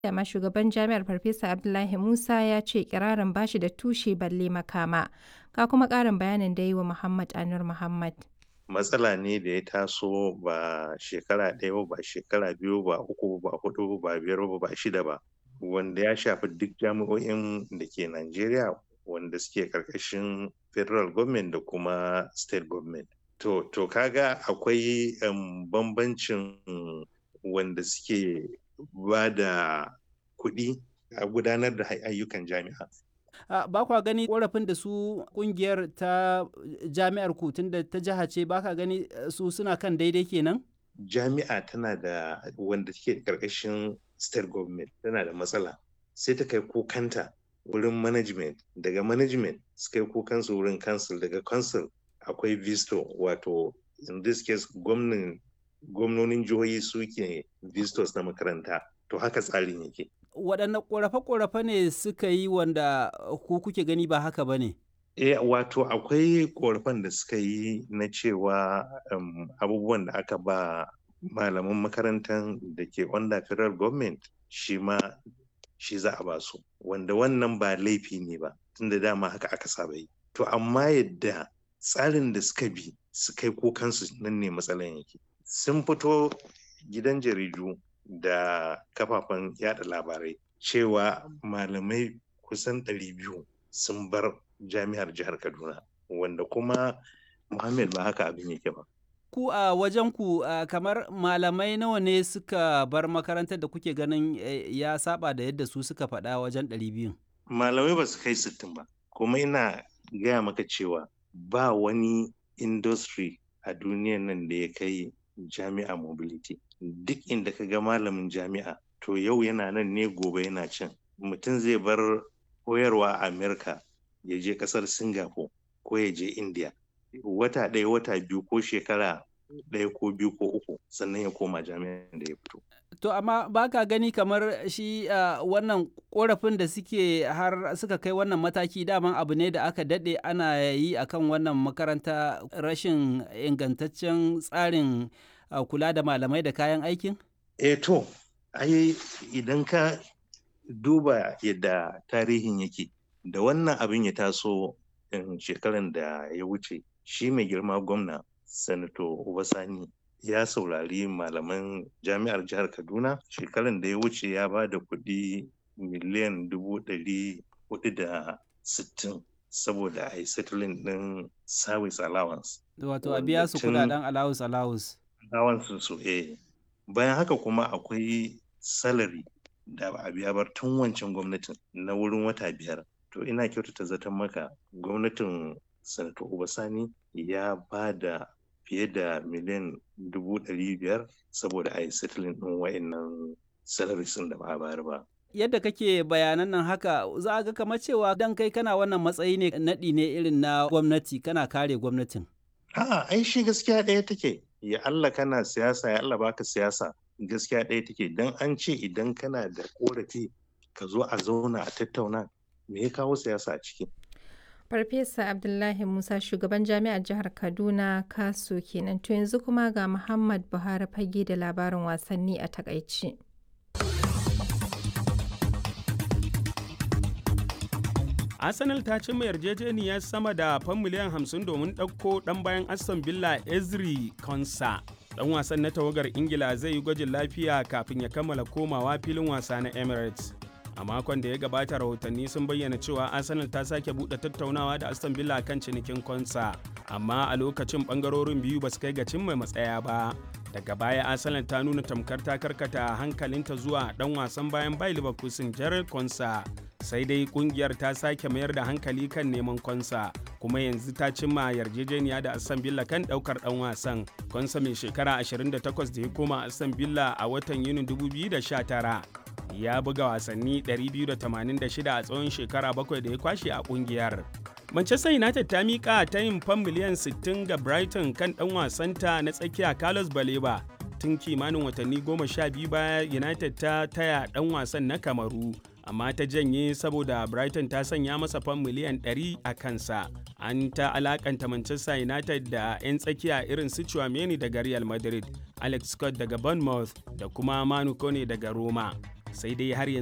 Dama shugaban jami'ar Farfesa Abdullahi Musa ya ce ikirarin ba shi da tushe balle makama. Ga kuma ƙarin bayanin da yi wa Muhammad Anur Muhammad. Matsala ne da ya taso ba shekara ɗaya ba, ba shekara biyu ba, uku ba, hudu ba, biyar ba, ba shida ba. Wanda ya shafi duk jami'o'in da ke Najeriya wanda suke ƙarƙashin federal government da kuma state government. To, to kaga akwai um, bambancin wanda suke ba da kuɗi a gudanar da ayyukan jami'a. Uh, ba kwa gani korafin da su kungiyar ta jami'ar ku tunda ta jiha ce ba ka gani su suna kan daidai kenan? Jami'a tana da wanda take karkashin state government tana da matsala sai ta kai kukanta wurin management daga management su kai kukansu wurin council daga council akwai visto wato in this case gwamnonin jihohi suke vistos na makaranta to haka tsarin yake waɗanne ƙorafe-ƙorafe ne suka yi wanda ku kuke gani ba haka ba ne? E, wato akwai ƙorafen da suka yi na cewa um, abubuwan da aka ba malaman makarantar da ke under federal government shi ma shi za a ba su wanda wannan ba laifi ne ba tunda dama haka aka saba yi to amma yadda tsarin da suka bi su kai kukansu nan ne matsalan yake sun fito gidan jaridu da kafafen yada labarai cewa malamai kusan 200 sun bar jami'ar jihar kaduna wanda kuma muhammad ba haka abin yake ba ku a wajen ku kamar malamai nawa ne suka bar makarantar da kuke ganin ya saba da yadda su suka faɗa wajen 200 malamai ba su kai 60 ba kuma ina gaya maka cewa ba wani industry a duniyan nan da ya kai jami'a mobility duk inda ka ga malamin jami'a to yau yana nan ne gobe yana can mutum zai bar koyarwa a amerika ya je kasar singapore ko ya je india wata ɗaya wata biyu ko shekara ɗaya ko biyu ko uku sannan ya koma jami'an da ya fito to amma ba ka gani kamar shi uh, wannan korafin da suke har suka kai wannan mataki daman abu ne da aka daɗe ana yi akan wannan makaranta rashin ingantaccen tsarin uh, kula da malamai da kayan aikin? Eh to, ai idan ka duba yadda tarihin yake da wannan abin ya taso shekaran da ya wuce shi mai girma gwamna sanato Obasani ya saurari malaman jami'ar jihar Kaduna shekaran da ya wuce ya ba da kuɗi miliyan dubu ɗari hudu da sittin saboda a yi settling ɗin service allowance. Wato a biya su kudaden allowance allowance. Allowance su eh. Bayan haka kuma akwai salary da ba a biya bar tun wancan gwamnatin na wurin wata biyar. To ina kyautata zaton maka gwamnatin Sanato Obasani ya ba da fiye da miliyan dubu ɗari biyar saboda a yi settling ɗin wa'annan salaries da ba a bayar ba. yadda kake bayanan nan haka za a ga kamar cewa dan kai kana wannan matsayi ne naɗi ne irin na gwamnati kana kare gwamnatin. A'a, ai shi gaskiya ɗaya take. Ya Allah kana siyasa, ya Allah baka siyasa. Gaskiya ɗaya take. Dan an ce idan kana da korafi ka zo a zauna a tattauna me ya kawo siyasa a ciki. Farfesa Abdullahi Musa shugaban jami'ar jihar Kaduna Kaso kenan to yanzu kuma ga Muhammad Buhari fage da labarin wasanni a takaice. arsenal ta cimma yarjejeniyar sama da fan miliyan 50 domin ɗauko ɗan bayan aston villa ezri konsa ɗan wasan na tawagar ingila zai yi gwajin lafiya kafin ya kammala komawa filin wasa na emirates a makon da ya gabata rahotanni sun bayyana cewa arsenal ta sake buɗe tattaunawa da aston villa kan cinikin konsa amma a lokacin ɓangarorin biyu ba su kai ga cimma matsaya ba daga baya arsenal ta nuna tamkar ta karkata hankalinta zuwa dan wasan bayan bai leverkusen jared konsa sai dai kungiyar ta sake mayar da hankali kan neman konsa kuma yanzu ta cimma yarjejeniya da aston villa kan daukar dan wasan konsa mai shekara 28 da ya koma aston villa a watan yunin 2019 ya buga wasanni 286 a tsawon shekara bakwai da ya kwashe a kungiyar Manchester United ta miƙa ta yin fan miliyan 60 ga Brighton kan ɗan wasanta na tsakiya Carlos Baleba tun kimanin watanni goma sha biyu baya United ta taya ɗan wasan na Kamaru amma ta janye saboda Brighton ta sanya masa fan miliyan 100 a kansa. An ta alakanta Manchester United da 'yan tsakiya irin su Chouameni daga Real Madrid, Alex Scott daga Bournemouth da kuma Manu Kone daga Roma. sai dai har yanzu